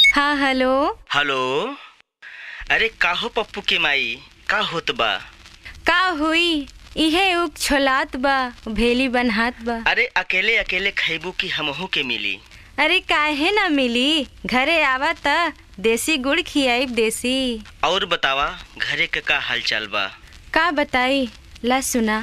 हाँ hello hello अरे काहो पप्पू के माई का होत बा का हुई इहे उग छोलात बा भेली बनहात बा अरे अकेले अकेले खैबू की हमहू के मिली अरे काहे ना मिली घरे आवा त देसी गुड़ खियाइब देसी और बतावा घरे के का हाल चाल बा का बताई ला सुना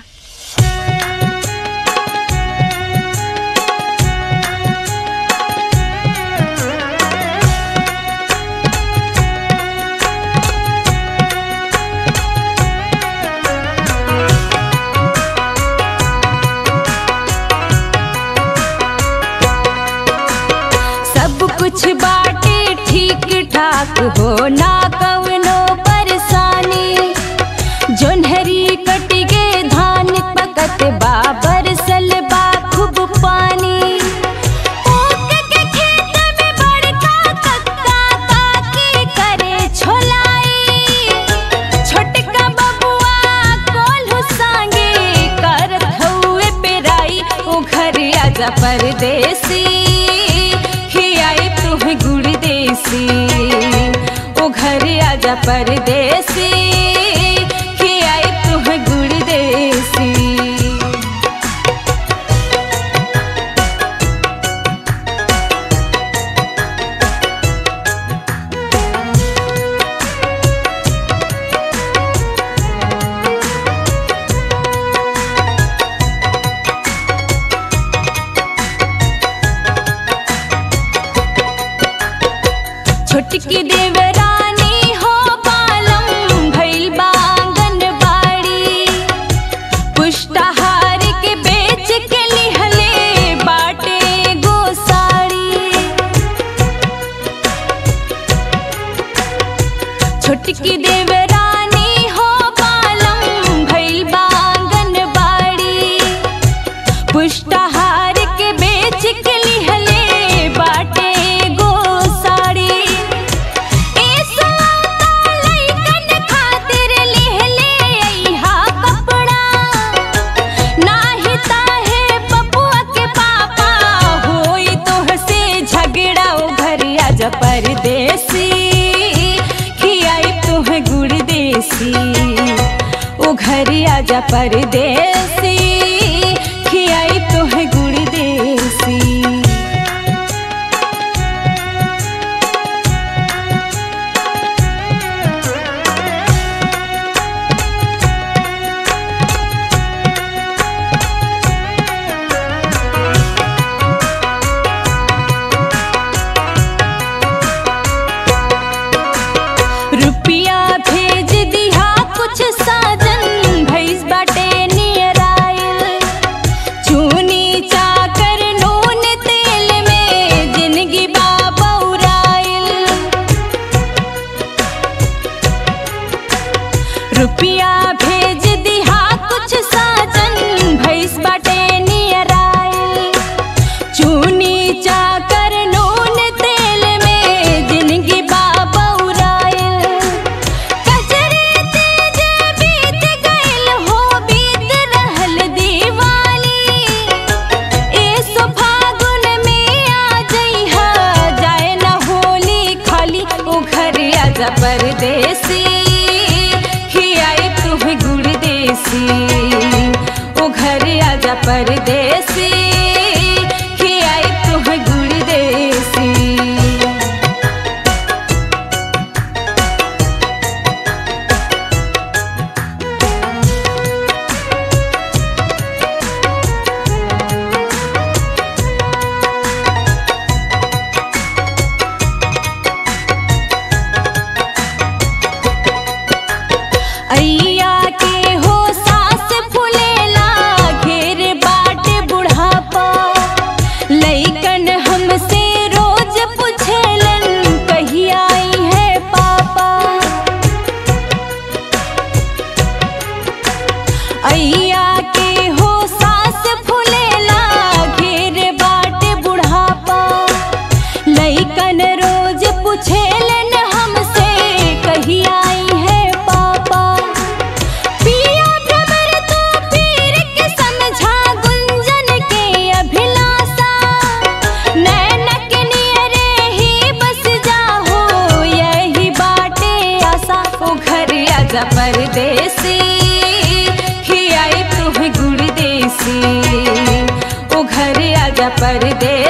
सब कुछ बाटे ठीक ठाक हो ना कवनो परेशानी जोन्हरी कट गे धान पकत बा बरसल बा खूब पानी ऊख के खेत में बड़का कक्का काकी करे छोलाई छोटका बबुआ कोल्हू सांगे करत हउए पेराई ओ घर आजा परदेसी खियाई तुह गुड़ देसी ओ घर आजा परदेसी खियाई तुह गुड़ देसी छोटकी देवरानी हो पालम भइल बांगन बाड़ी पुष्टाहार के बेच के लिहले बाटे गोसाड़ी छोटकी देवरानी हो पालम भइल बांगन बाड़ी पुष्टाहार के बेच के लिहले बाटे गोसाड़ी ए साता लइकन खातिर लिहले अइहा कपड़ा नाही ताहे पपुआ के पापा होई तोह से झगड़ा ओ घर आजा परदेसी खियाई तुह गुड़ देसी ओ घर आजा परदेसी खियाई तुह गुड़ देसी रुपिया भेज दिहा कुछ साजन भैस बाटे नियर आइल चूनी चाकर नून तेल में जिंदगी बाबौराइल रुपिया भेज दिहा कुछ साजन भैस बाटे नियर आइल चूनी चाकर नून तेल में जिंदगी बाबौराइल कजरे तेज बीत गइल हो बीत रहल दीवाली ए सो फागुन में आ जइहा जाए न होली खाली ओ घर आजा परदेसी खियाई तुह गुड़ देसी ओ घर आजा परदेसी खियाई तुह गुड़ देसी अइया के हो सास फुलेला घेर बाट बुढ़ापा आजा परदेसी खियाई तुम्हें गुड़ देसी ओ घरे आजा परदेसी